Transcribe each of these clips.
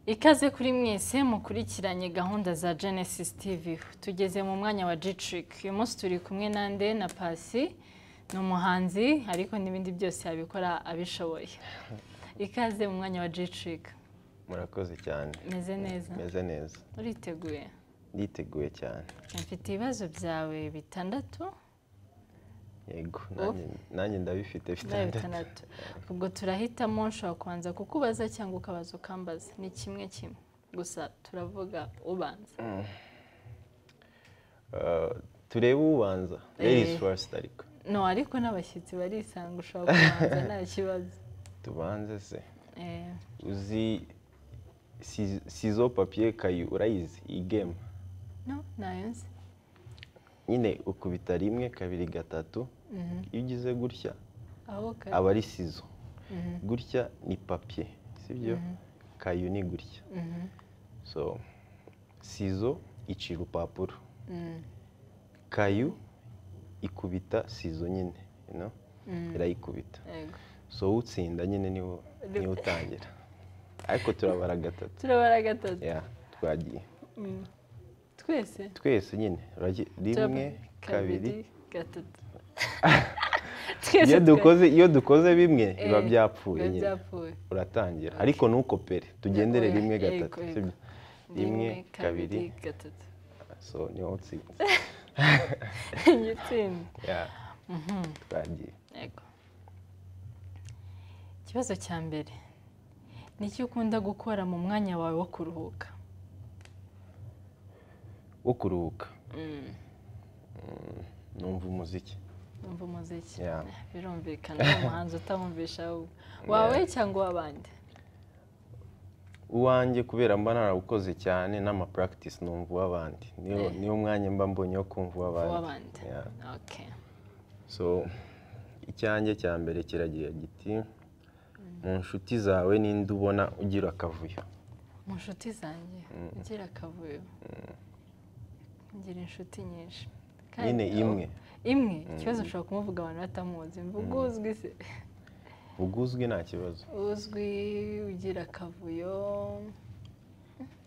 ikaze kuri mwese mukurikiranye gahunda za genesis tv tugeze mu mwanya wa gicic uyu munsi turi kumwe nande na pasi ni umuhanzi ariko n'ibindi byose yabikora abishoboye ikaze mu mwanya wa gicic murakoze cyane meze neza meze neza uriteguye nditeguye cyane mfite ibibazo byawe bitandatu yego nanjye- nanjye ndabifite Bibaye bitandatu bitandatu ubwo turahitamo nshobora kubanza kukubaza cyangwa ukabaza ukambaza ni kimwe kimwe gusa turavuga ubanza Uh, turebe ubanza ladies Eh. first ariko no ariko n'abashyitsi barisanga ushobora kubanza nta kibazo tubanze se Eh, uzi si- sizo papier kayu urayizi iyi game no ntayo nzi nyine ukubita rimwe kabiri gatatu Mhm, iyo ugize gutya aho kari aba ari sizo Mhm, gutya ni papier sibyo Mhm. kayu ni gutya mhm, so sizo ica urupapuro mhm, kayu ikubita sizo nyine you know? mhm. irayikubita Yego. so utsinda nyine niwe Ru- niwe utangira ariko turabara gatatu turabara gatatu ya twagiye Mhm. twese twese nyine uragi- rimwe Turabara kabiri gatatu iyo twese dukoze iyo dukoze bimwe biba Eh, byapfuye biba nyine byapfuye uratangira ariko ntukopere tugendere Oya, rimwe yego, gatatu yego. sibyo? rimwe kabiri gatatu so niwo utsinze igitsina Ya, twagiye yego ikibazo cya mbere ni icyo ukunda gukora mu mwanya wawe wo kuruhuka wo kuruhuka Mm, numva umuziki numva umuziki Yeah. birumvikana ni umuhanzi utamwumvisha ahubwo wawe cyangwa uw'abandi uwanjye kubera mba narawukoze cyane n'ama practice numva uw'abandi niyo Eh. niyo mwanya mba mbonye wo kumva uw'abandi uw'abandi Yeah. okay so icyanjye cya mbere kiragira giti mu nshuti zawe ninde ubona ugira akavuyo mu nshuti zanjye ugira akavuyo ngira inshuti nyinshi Kandi- nyine imwe imwe ikibazo ushobora kumuvuga abantu batamuzi mvuga uzwi se uguzwi nta kibazo uzwi ugira akavuyo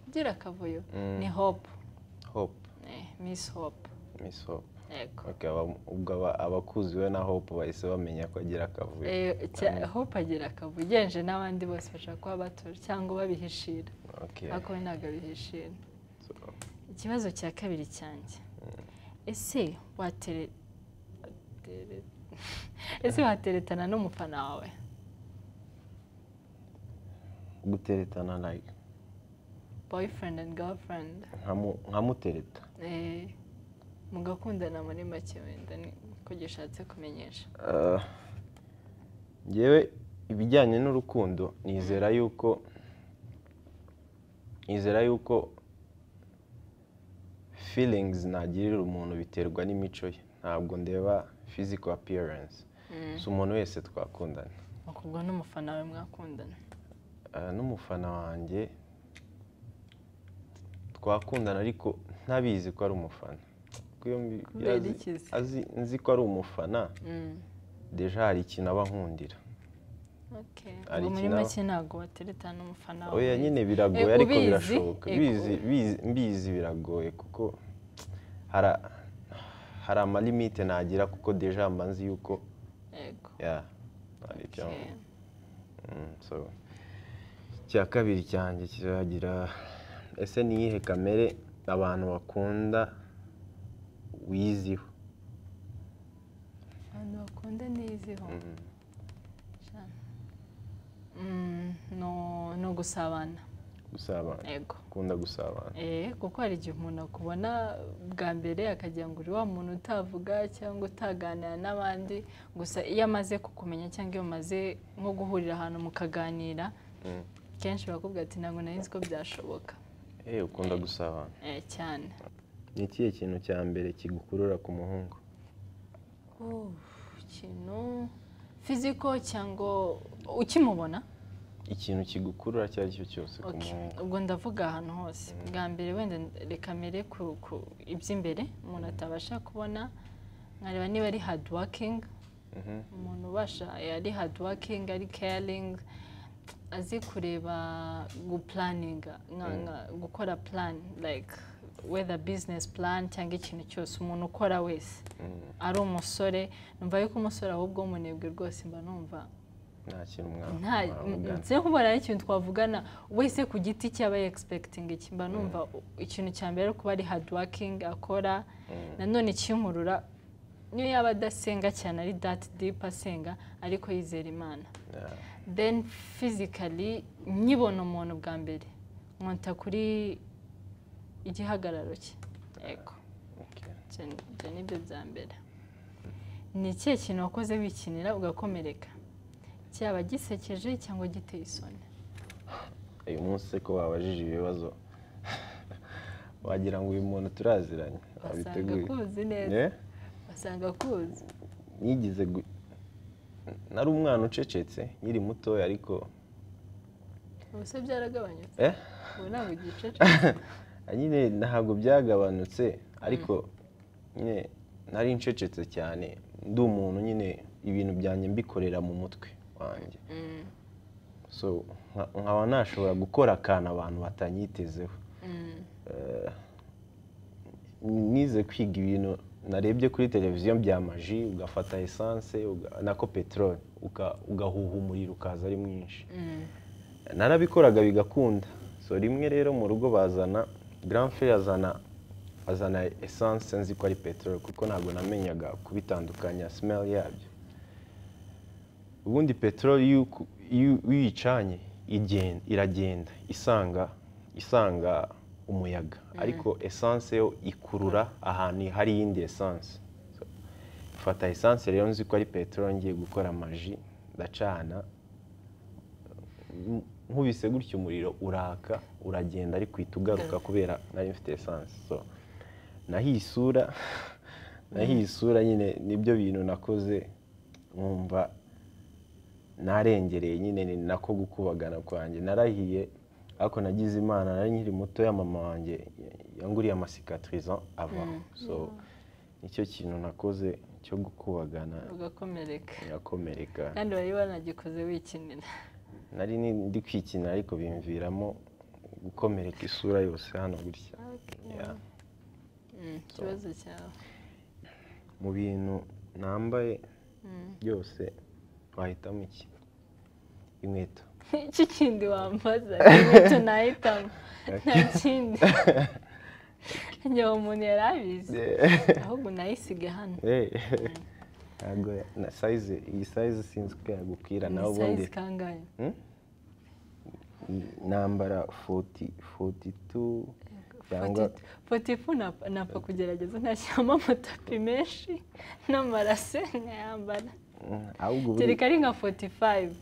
ugira akavuyo Mm. ni hope hope Eh, miss hope miss hope yego Okay, aba- ubwo aba- abakuzi we na hope bahise bamenya ko agira akavuyo Eh, cya- hope agira akavuyo ugereranyije n'abandi bose bashobora kuba batora cyangwa babihishira Okay, ariko we ntabwo abihishira so, ikibazo cya kabiri cyanjye ese watere tere- ese wateretana n'umufana wawe guteretana like boyfriend and girlfriend nkamu- nkamutereta Eh, mugakundana muri make wenda ni- ko gishatse kumenyesha Ah, njyewe ibijyanye n'urukundo nizera yuko nizera yuko feelings nagirira umuntu biterwa n'imico ye ntabwo ndeba physical appearance si umuntu wese twakundana ukubwo n'umufana we mwakundana Ah, n'umufana wanjye twakundana ariko ntabizi ko ari umufana Kuko iyo mbi- Kubera azi- iki se? azi- nzi ko ari umufana Mm. deja hari ikintu aba nkundira Okay. Ari Ubwo muri ikinawa. make ntabwo wateretana n'umufana wawe oya nyine biragoye Eh, ariko ubizi? birashoboka Eh, bizi ku- bizi- mbizi biragoye kuko hara- hari amalimite nagira kuko deja mba nzi yuko Yego. ya hari icyo Okay. Mm, so, icya kabiri cyanjye kiragira ese ni iyihe kamere abantu bakunda wiziho abantu bakunda niziho Mm, Mm, no- ni ugusabana gusabana yego ukunda gusabana Eh, kuko hari igihe umuntu akubona bwa mbere akagira ngo uri wa muntu utavuga cyangwa utaganira n'abandi gusa iyo amaze kukumenya cyangwa iyo mumaze nko guhurira ahantu mukaganira Mm. kenshi bakubwira ati ntabwo nari nzi ko byashoboka eh ukunda gusabana Eh, cyane ni ikihe kintu cya mbere kigukurura ku muhungu Uh, ikintu fiziko cyangwa ukimubona ikintu kigukurura icyo ari cyo cyose ku Okay. muhungu ubwo ndavuga ahantu hose bwa mbere wenda reka mbere ku ku iby'imbere umuntu atabasha kubona nkareba niba ari hadiwakingi Mhm. umuntu ubasha ari hadiwakingi ari keyaringi azi kureba gupulaninga gukora plan like whether business plan cyangwa ikintu cyose umuntu ukora wese ari umusore numva yuko umusore ahubwo w'umunebwe rwose mba numva nta kintu nta mwavugana nse nkubona ari ikintu twavugana wese ku giti cye aba yegisipekitinga iki mba numva ikintu cya mbere ari ukuba ari hadiwakingi akora nanone icyinkurura niyo yaba adasenga cyane ari dati dipu asenga ariko yizera imana Yeah. then physically nkibona umuntu bwa mbere nkonta kuri igihagararo cye yego Okay. ibyo- ibyo ni byo bya mbere ni ikihe kintu wakoze wikinira ugakomereka cyaba gisekeje cyangwa giteye isoni uyu munsi ko wabajije ibibazo wagira ngo uyu muntu turaziranye basanga abiteguye kuzi neza Eh? basanga kuzi nigize gu- nari umwana ucecetse nkiri mutoya ariko ubuse byaragabanyutse eh? ubu ntabwo gicece nyine ntabwo byagabanutse ariko nyine nari ncecetse cyane ndi umuntu nyine ibintu byanjye mbikorera mu mutwe wanjye Mm, so nka- nkaba nashobora gukora akantu abantu batanyitezeho mm, Eh, nize kwiga ibintu narebye kuri televiziyo bya maji ugafata esanse uga- nako peteroli uka- ugahuha umuriro ukaza ari mwinshi mm, narabikoraga bigakunda so rimwe rero mu rugo bazana granfe azana azana esanse nzi ko ari peteroli kuko ntabwo namenyaga kubitandukanya simeli yabyo ubundi peteroli iyo uku- iyo uyicanye igen- iragenda isanga isanga umuyaga ariko esanse yo ikurura ahantu hari iyindi esanse So, mfata esanse rero nzi ko ari peteroli ngiye gukora amaji ndacana nkubise gutya umuriro uraka uragenda ariko uhita ugaruka kubera nari mfite esanse so naho iyi sura naho iyi sura nyine nibyo bintu nakoze nkumva narengereye nyine ni nako gukubagana kwanjye narahiye ariko nagize imana nari nkiri muto ya mama wanjye yanguriye amasikatriza ava so nicyo kintu nakoze cyo gukubagana ugakomereka yakomereka kandi wari wanagikoze wikinira nari ni- ndi kwikina ariko bimviramo gukomereka isura yose hano gutya Yeah. Mm, ikibazo cyawe mu bintu nambaye Mm. byose wahitamo iki inkweto iki kindi wambaza inkweto nahitamo nta kindi njyewe umuntu yari abizi ahubwo nayisiga hano Eh, ntabwo na sayize iyi sayize sinzi uko yagukwira nawe ni ubundi sayizi kangahe nambara foti foti tu cyangwa potifu napfa kugerageza ntashyiramo amatapi menshi n'amarase nkayambara Mm, ahubwo buri- kereka ari nka fotifayive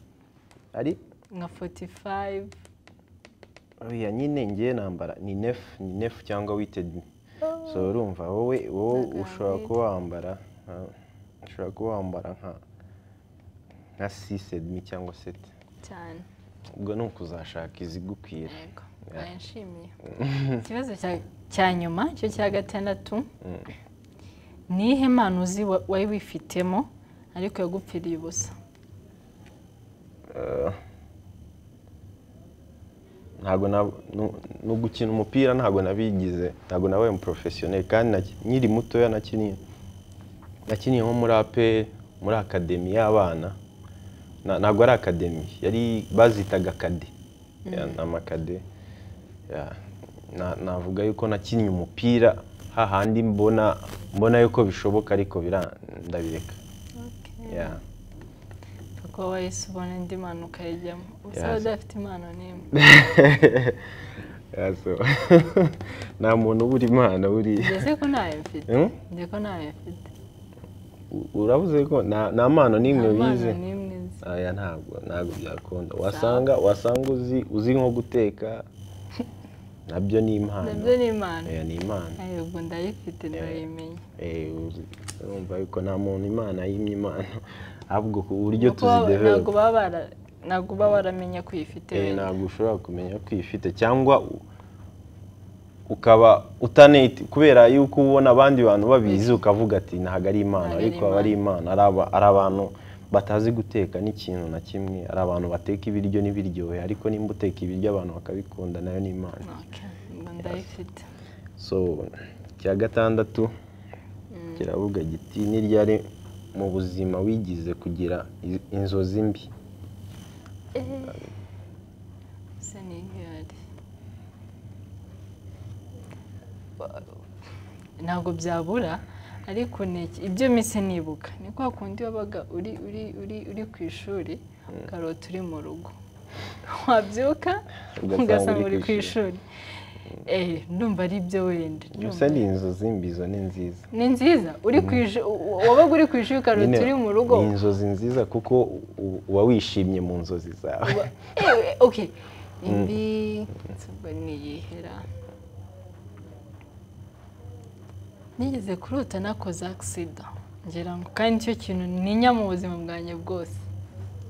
ari nka fotifayive oya nyine ngiye nambara ni nefu ni nefu cyangwa witedi so urumva wowe wowe Ntabwo ushobora yambaye. kuba wambara nka- ushobora kuba wambara nka nka sisedmi cyangwa seti cyane ubwo ni ukuzashaka izigukwira yego nayishimiye ikibazo cya- cya nyuma cyo cya gatandatu ni ihe mpano uzi wa- wari wifitemo ariko yagupfiriye ubusa Eh, ntabwo na- nu- ni ugukina umupira ntabwo nabigize ntabwo nabaye umuporofesiyoneri kandi naki- nkiri mutoya nakiniye nakiniye nko muri aperi muri akademi y'abana Na- ntabwo ari akademi yari bazitaga kade Ya, ni amakade Ya, na- navuga yuko nakinnye umupira hahandi mbona mbona yuko bishoboka ariko bira- ndabireka Ya. kuko wahise ubona indi mpano ukayijyamo ubusa Yes. udafite impano n'imwe Yeah, so, nta muntu ubura imana buriya ndetse ko ntayo mfite Hmm? ndetse ko ntayo mfite U- urabuze ko nta nta mpano n'imwe nta mpano bize n'imwe nzi aya ntabwo ntabwo byakunda wasanga wasanga uzi uzi nko guteka nabyo ni impano nabyo ni impano Oya, ni impano Ayo, ubwo ndayifite ndayimenye Eh, uzi- urumva yuko nta muntu imana yimye impano ahubwo ku buryo Kuko ntabwo tuzidevelopa baba bara ntabwo uba waramenya ko uyifite Eh, wenda ntabwo ushobora kumenya ko uyifite cyangwa u- ukaba utaneti kubera yuko ubona abandi bantu babizi ukavuga ati ntabwo ari impano Ntabwo ari ariko aba ari impano ari aba- ari abantu batazi guteka n'ikintu na kimwe ari abantu bateka ibiryo n'ibiryohe ariko nimba uteka ibiryo abantu bakabikunda nayo ni imana Okay, ngo ndayifite so icya gatandatu kiravuga giti n'iryari mu buzima wigize kugira i- inzozi mbi se ni igare ntabwo byabura ariko ni iki- ibyo mise nibuka ni kwa kundi wabaga uri uri uri uri ku ishuri ukarota uri mu rugo wabyuka Ugasanga ugasanga uri uri ku ku ishuri Eh, ndumva ari ibyo wenda gusa ni inzozi mbi izo ni nziza ni nziza uri ku ishuri wabaga uri ku ishuri ukarota Nyine uri mu rugo ni inzozi nziza kuko u- uba wishimye mu nzozi zawe Wa- ewe okay imbi nsubwo niyihera nigeze kurota nakoze agisida ngira ngo kandi nicyo kintu ninya mu buzima bwanjye bwose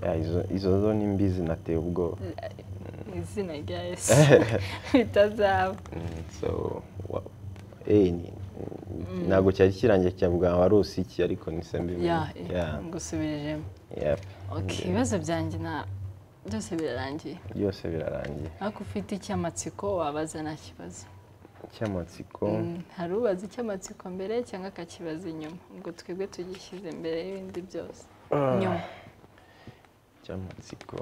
Ya, izo- izo zo ni mbi zinateye ubwoba mu izina rya yesu bitazaba so wa- eh, ni- ntabwo cyari kirangiye cya bwa wari usi iki ariko ni sembi ya ya ngusubirijemo ya okay ibibazo byanjye na byose birarangiye byose birarangiye ariko ufite icyamatsiko wabaza nta kibazo cy'amatsiko Mm, hari ubaza icy'amatsiko mbere cyangwa akakibaza inyuma ngo twebwe tugishyize mbere y'ibindi byose nyuma cy'amatsiko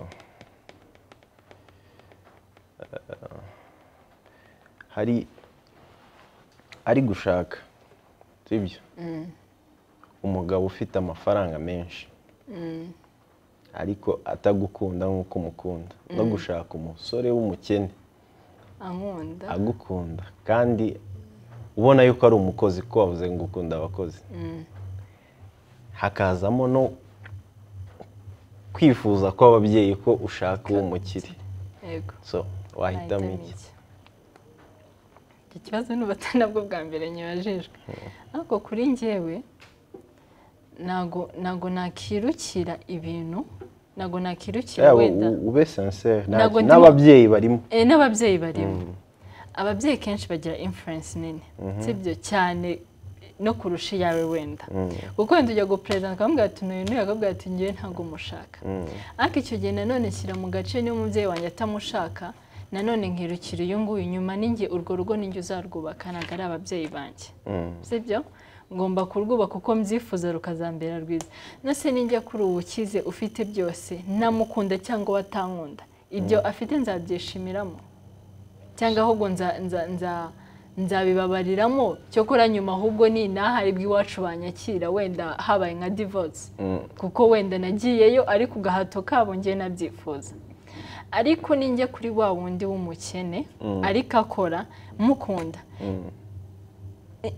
Eh, hari ari gushaka sibyo umugabo ufite amafaranga menshi ariko atagukunda nk'uko umukunda no gushaka umusore w'umukene ankunda agukunda kandi ubona yuko ari umukozi ko wavuze ngo ukunda abakozi hakazamo no kwifuza kw'ababyeyi ko ushaka uw'umukire yego so wahitamo nahitamo iki iki iki kibazo nubatse nabwo bwa mbere nyibajijwe ariko kuri njyewe ntago ntago nakirukira ibintu ntago nakirukira Yawe wenda u- ube sincere nta- Ntabwo ndimo- n'ababyeyi barimo Eh, n'ababyeyi barimo ababyeyi kenshi bagira imfurensi nini sibyo cyane no kurusha iyawe wenda kuko wenda ujya guperezida akamubwira ati n'uyu n'uyu akabwira ati ngewe ntabwo mushaka ariko icyo gihe nanone shyira mu gace niba umubyeyi wanjye atamushaka nanone nkirukira uyu nguyu nyuma ninjye urwo rugo ninjye uzarwubaka ntabwo ari ababyeyi banjye Mm. sibyo ngomba kurwubaka uko mbyifuza rukazambera rwiza nase ninjya kuri ubu ukize ufite byose namukunda cyangwa we atankunda ibyo afite nzabyishimiramo cyangwa ahubwo nza- nza- nza- nzabibabariramo cyokora nyuma ahubwo ni naharibwa iwacu banyakira wenda habaye nka divorce kuko wenda nagiyeyo ariko agahato kabo ngewe nabyifuza ariko ninjya kuri wa wundi w'umukene ariko akora mukunda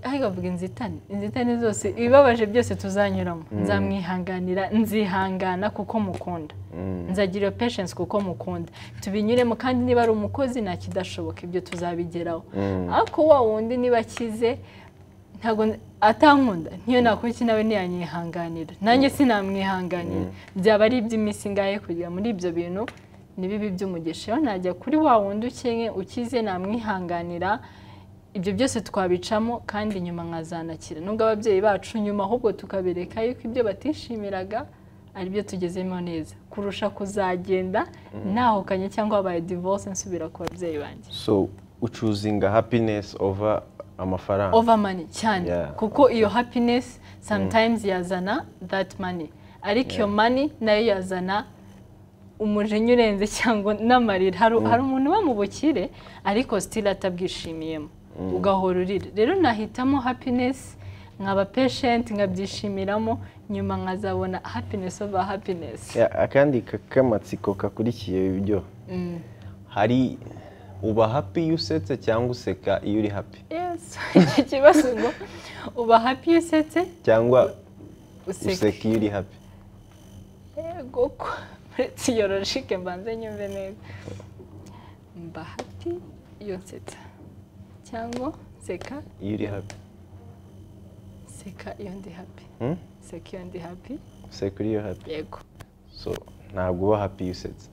ahubwo avuga inzitane inzitane zose ibibabaje byose tuzanyuramo nzamwihanganira nzihangana kuko mukunda nzagira patience kuko mukunda tubinyuremo kandi niba ari umukozi nta kidashoboka ibyo tuzabigeraho ariko wa wundi niba akize ntabwo atankunda niyo nakora iki nawe ntiyanyihanganira nanjye sinamwihanganira byaba ari iby'iminsi ingahe kugira muri ibyo bintu ni bibi by'umugisha rero najya kuri wa wundi ukennye ukize namwihanganira ibyo byose twabicamo kandi nyuma nkazanakira nubwo ababyeyi bacu nyuma ahubwo tukabereka yuko ibyo batishimiraga ari byo tugezemo neza kurusha kuzagenda ntahukanye cyangwa habaye divorce nsubira ku babyeyi banjye so ucuzinga happiness over amafaranga over money cyane Yeah, kuko iyo happiness sometimes yazana that money ariko iyo money nayo yazana umujinya urenze cyangwa n'amarira hari, hari umuntu uba mu bukire ariko still atabwishimiyemo ugahora urira rero nahitamo happiness nkaba patient nkabyishimiramo nyuma nkazabona happiness over happiness Ya, akandi ka- k'amatsiko kakurikiye ibyo Mm. hari uba happy iyo usetse cyangwa useka iyo uri happy yes icyo kibazo ngo uba happy iyo usetse cyangwa useke useka iyo uri happy yego ko muri tiyolojike mbanze nyumve neza mba happy iyo nsetsa cyangwa nseka iyo uri happy nseka iyo ndi happy Hmm? nseka iyo ndi happy useka uri iyo happy yego so ntabwo uba happy iyo usetse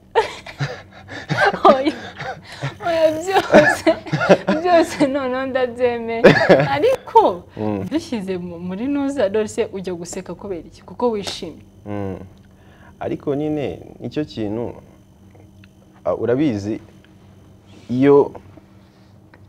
oya oya byose byose noneho ndabyemeye ariko dushyize mu- muri nuza rwose ujya guseka kubera iki kuko wishimye Mm. ariko nyine nicyo kintu ah, urabizi iyo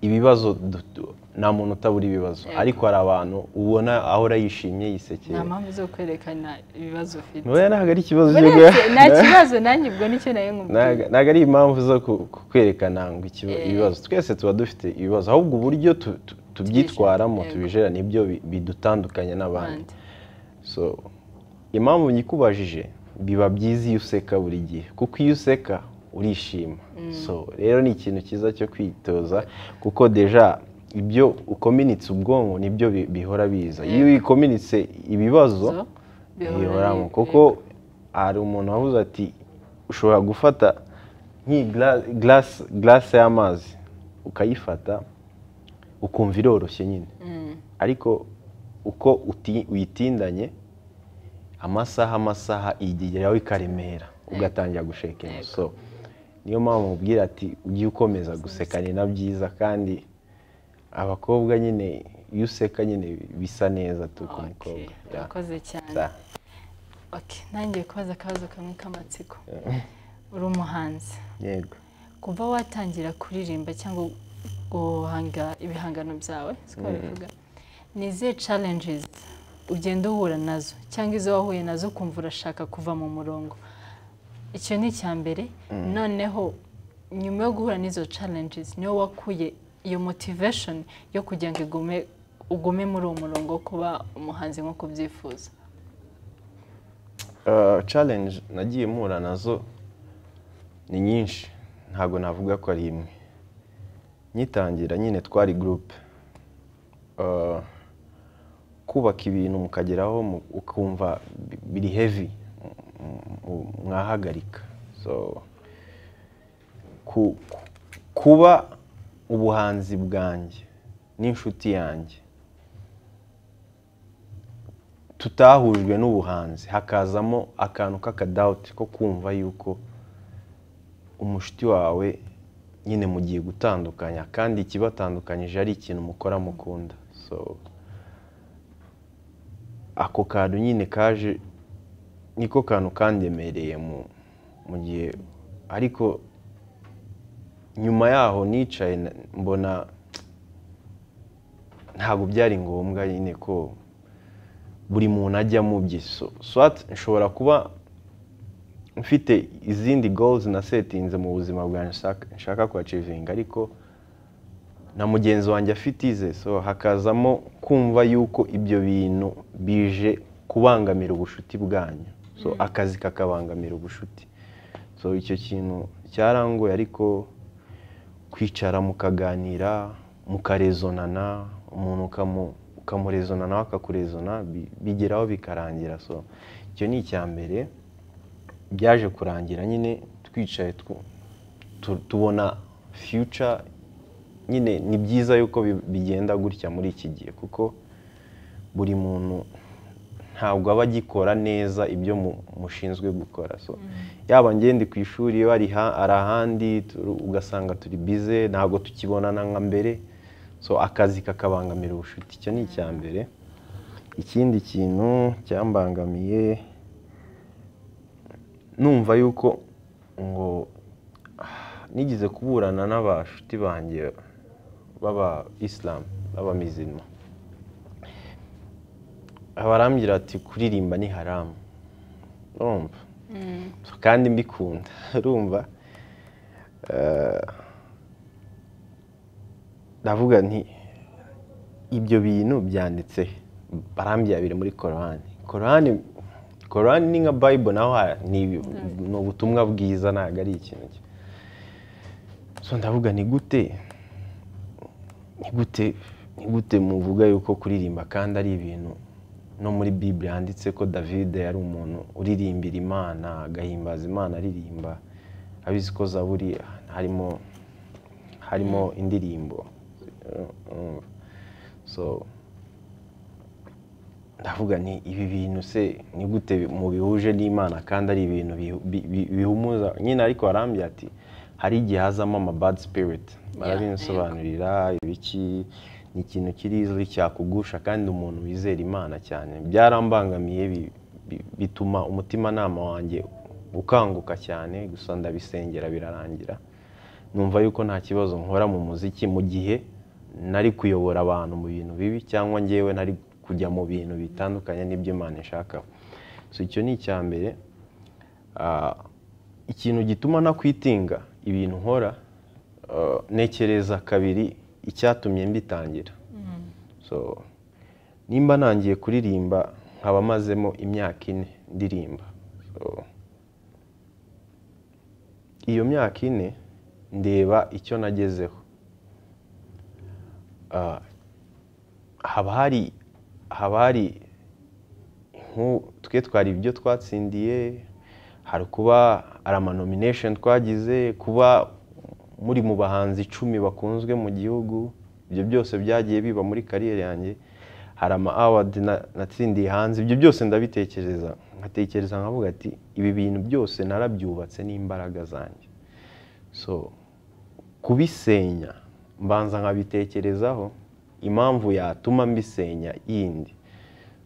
ibibazo du- nta muntu utabura ibibazo Yego. ariko hari abantu ubona ahora yishimye yisekeye nta mpamvu zo kwerekana ibibazo ufite ntuye ntabwo ari ikibazo cyo uretse nta kibazo nanjye ubwo nicyo nayo nkubwira ntabwo ntabwo ari impamvu zo ku- ku- kwerekana ngo ikiba- Eh. ibibazo twese tuba dufite ibibazo ahubwo uburyo tu- tu- tubyitwaramo Yego. tubijera nibyo bi- bidutandukanya n'abandi Abandi. so impamvu nyikubajije biba byiza iyo useka buri gihe kuko iyo useka urishima so rero ni ikintu cyiza cyo kwitoza kuko deja ibyo ukominitse ubwonko nibyo bi- bihora biza iyo Yego. ukominitse ibibazo Zo, bihora bihoramo ari- kuko hari umuntu wavuze ati ushobora gufata nk'iyi gla- glace- glace y'amazi ukayifata ukumva iroroshye nyine Mm. ariko uko uti- uyitindanye amasaha amasaha igeraho ikaremera ugatangira gushekenya so niyo mpamvu mubwira ati ujye ukomeza guseka ni na byiza kandi abakobwa nyine iyo useka nyine bisa neza tu ku Okay, mukobwa Yeah. urakoze cyane Yeah. Okay, nangiye kubaza akabazo kamwe k'amatsiko uri umuhanzi yego kuva watangira kuririmba cyangwa guhanga ibihangano byawe siko babivuga ni izihe challenges ugenda uhura nazo cyangwa izo wahuye nazo ukumva urashaka kuva mu murongo icyo ni icya mbere noneho nyuma yo guhura n'izo challenges niyo wakuye iyo motivation yo kugira ngo igume ugume muri uwo murongo wo kuba umuhanzi nk'uko ubyifuza Uh, challenge nagiye mpura nazo ni nyinshi ntabwo navuga ko ari imwe nyitangira nyine twari gurupe Uh, kubaka ibintu mukageraho mu- ukumva bi- biri heavy mu- mu- mwahagarika so ku- ku- kuba ubuhanzi bwanjye n'inshuti yanjye tutahujwe n'ubuhanzi hakazamo akantu k'akadawuti ko kumva yuko umushiti wawe nyine mugiye gutandukanya kandi ikibatandukanyije ari ikintu mukora mukunda so ako kantu nyine kaje niko kantu kandemereye mu mu gihe ariko nyuma yaho nicaye na- mbona ntabwo byari ngombwa nyine ko buri muntu ajya mu bye So- swat nshobora kuba mfite izindi goals na setinze mu buzima bwanjye nshaka- nshaka ku achieving ariko na mugenzi wanjye afite ize so hakazamo kumva yuko ibyo bintu bije kubangamira ubucuti bwanyu so akazi kakabangamira ubucuti so icyo kintu cyarangoye ariko kwicara mukaganira mukarezonana umuntu ukamu- ukamurezona nawe akakurezona bi- bigeraho bikarangira so icyo ni icya mbere byaje kurangira nyine twicaye twu- tu- tubona future nyine ni byiza yuko bi- bigenda gutya muri iki gihe kuko buri muntu ntabwo aba agikora neza ibyo mu- mushinzwe gukora so yaba ngende ku ishuri iyo ari ha- ari ahandi turu- ugasanga turi bize ntabwo tukibonana nka mbere so akazi kakabangamira ubucuti icyo ni icya mbere ikindi kintu cyambangamiye numva yuko ngo ah, nigeze kuburana n'abashuti banjye b'aba isilamu b'abamizima barambwira ati kuririmba ni haramu urumva kandi mbikunda urumva Eh, ndavuga nti ibyo bintu byanditse barambwira biri muri korani korani korani ni nka bayibo naho ha- ni ibi- ni ubutumwa bwiza ntabwo ari ikintu ki- so ndavuga ni gute ni gute ni gute muvuga yuko kuririmba kandi ari ibintu no muri bibiri handitse ko david yari umuntu uririmbira imana agahimbaza imana aririmba abizi ko zaburi harimo harimo indirimbo urumva so ndavuga nti ibi bintu se ni gute mu bihuje n'imana kandi ari ibintu bihu- bi- bi- bihumuza nyine ariko warambye ati hari igihe hazamo ama bad spirit barabinsobanurira ibiki ni ikintu kiri izwi cyakugusha kandi umuntu wizera imana cyane byarambangamiye bi- bi- bituma umutimanama wanjye gukanguka cyane gusa ndabisengera birarangira numva yuko nta kibazo nkora mu muziki mu gihe nari kuyobora abantu mu bintu bibi cyangwa ngewe nari kujya mu bintu bitandukanye n'ibyo imana ishaka so icyo ni icya mbere Ah, ikintu gituma nakwitinga ibintu nkora ah, ntekereza kabiri icyatumye mbitangira so nimba nangiye kuririmba nkaba mazemo imyaka ine ndirimba So, iyo myaka ine ndeba icyo nagezeho Ah, haba hari haba hari nku- twe twari ibyo twatsindiye hari kuba ari amanomination twagize kuba muri mu bahanzi icumi bakunzwe mu gihugu ibyo byose byagiye biba muri kariyeri yanjye hari ama award na- natsindiye hanze ibyo byose ndabitekereza nkatekereza nkavuga ati ibi bintu byose narabyubatse n'imbaraga zanjye so kubisenya mbanza nkabitekerezaho impamvu yatuma mbisenya yindi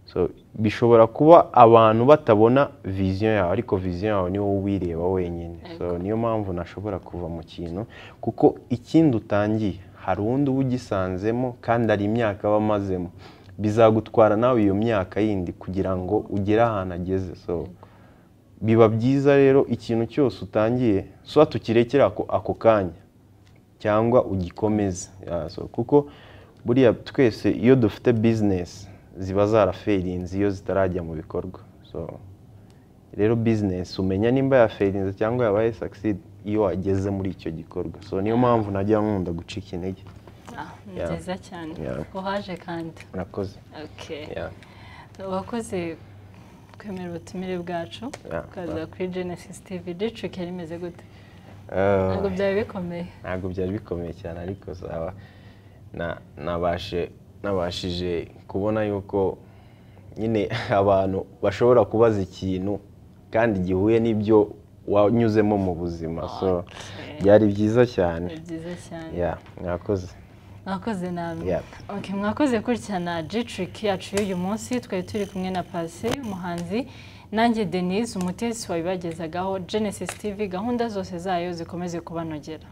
so bishobora kuba abantu batabona viziyo yawe ariko viziyo yawe niwo wireba wenyine so niyo mpamvu nashobora kuva mu kintu kuko ikindi utangiye hari undi uba ugisanzemo kandi hari imyaka aba amazemo bizagutwara nawe iyo myaka yindi kugira ngo ugere ahantu ageze so biba byiza rero ikintu cyose utangiye so tukirekere ako ako kanya cyangwa ugikomeze Yeah, so, kuko buriya twese iyo dufite bizinesi ziba zaraferinze iyo zitarajya mu bikorwa so rero bizinesi umenya nimba yaferinze cyangwa yabaye sakisidi iyo wageze muri icyo gikorwa so niyo mpamvu najya nkunda gucika intege Ah, ni Yeah. byiza cyane Yeah. uhaje kandi murakoze Okay. Yeah. wakoze kwemera ubutumire bwacu Yeah. ukaza kuri genesis tv district yari imeze gute Uh, ntabwo byari bikomeye ntabwo byari bikomeye cyane ariko zaba na- nabashe nabashije kubona yuko nyine abantu bashobora kubaza ikintu kandi gihuye n'ibyo wanyuzemo mu buzima so Okay. byari byiza cyane ni byiza cyane ya mwakoze mwakoze namwe Yeah. Okay, mwakoze gukurikirana G-Trick yacu y'uyu munsi twari turi kumwe na Pasi umuhanzi nanjye Denise umutesi wabibagezagaho Genesis TV gahunda zose zayo zikomeze kubanogera